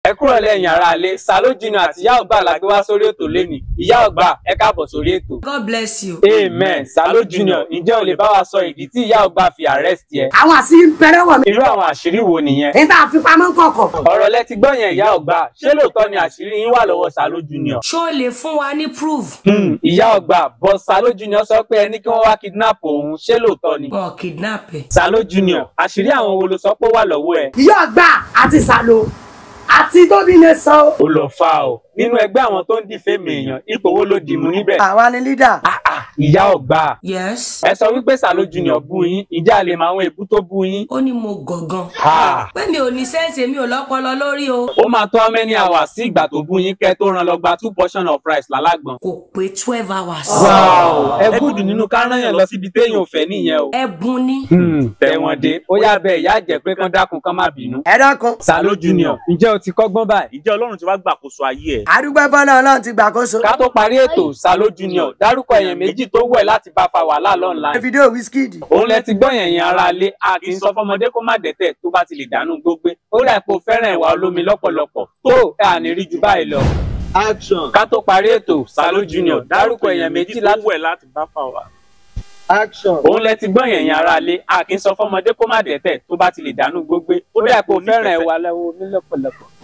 ẹ kúrò lẹ́yìn ara ilé Salo Junior àti ìyá ọgbà la gbé wá sórí ètò lẹ́nìí ìyá ọgbà ẹ káàbọ̀ sórí ètò. God bless you. amen Salo Junior ǹjẹ́ o lè bá wa sọ ìdí tí ìyá ọgbà fi arrest yẹ. àwọn àṣírí ń bẹ̀rẹ̀ wọ̀ mí. irú àwọn àṣírí wo nìyẹn. níta àfipamọ́ kọ̀ọ̀kan. ọ̀rọ̀ lẹ ti gbọ́ yẹn ìyá ọgbà ṣé lóòótọ́ ni àṣírí yín wà lọ́wọ́ Salo Junior. ṣó o lè fún wa ní proof. Hmm, ìyá ọgbà bọ́ Salo Junior sọ pé ẹni kí wọ́n wá kidnap òun ṣé lóòótọ́ ni. wọn kidnap ẹ. Salo Junior àṣírí àwọn wo ló sọ pé ó wà lọ́wọ́ ẹ̀. ìyá ọgbà àti Salo àti gómìnà san o. ó lọ fa o nínú ẹgbẹ́ àwọn tó ń dìfẹ́mì èèyàn ipò wo ló dìmú níbẹ̀. àwa ni lídà. Ah, ah, ìyá ọgbà yes. ẹ sọ wípé Salo Junior bú yín ìjà lè mọ àwọn èébú tó bú yín. ó ní mo gọ̀gàn. Ah. pé mi ò ní sẹ́ǹsì mi ò lọ́pọlọ lórí o. ó máa tó how many hours sí ìgbà tó bú yín kẹ́ tó rán lọ gba two portion of rice lálágbọ̀n. kò pé twelve hours. wow ẹ gúdù nínú kárànyàn lọ síbi téèyàn ò fẹ́ nìyẹn o. ẹ̀bùn ni. tẹ̀wọ̀n dé ó yá bẹ́ẹ̀ ìyá jẹ́ pé kán dákun kán má bínú. ẹ dákun. Salo Junior ǹjẹ́ o ti kọ́gbọ́n báyìí. Ǹjẹ́ Ọlọ́run ti wá gbàkóso ayé ẹ̀? àdúgbò bọ́lá ọlọ́run ti gbàkóso. ká tó parí ètò Salo Junior dárúkọ èèyàn méjì tó wẹ̀ láti bá fa wàhálà lọ́nà fídíò Wizkid. òun lẹ ti gbọ́ yẹn yẹn ara lé a kì í sọ fọmọdé kó má dẹ́tẹ̀ tó bá ti lè dànù gbógbé ó dà pé o fẹ́ràn ìwà olómi lọ́pọ̀lọpọ̀ tó ẹ à ní rí ju báyìí lọ. Action. ká tó parí ètò Salo Junior dárúkọ èèyàn méjì láti wẹ̀ láti bá fà wá. Action. òun lẹ ti gbọ́ yẹn yẹn ara lé a kì í sọ fọmọdé kó má dẹ́tẹ̀ tó bá ti lè dànù gbógbé ó dà pé o fẹ́ràn ìwà olómi lọ́pọ̀lọpọ̀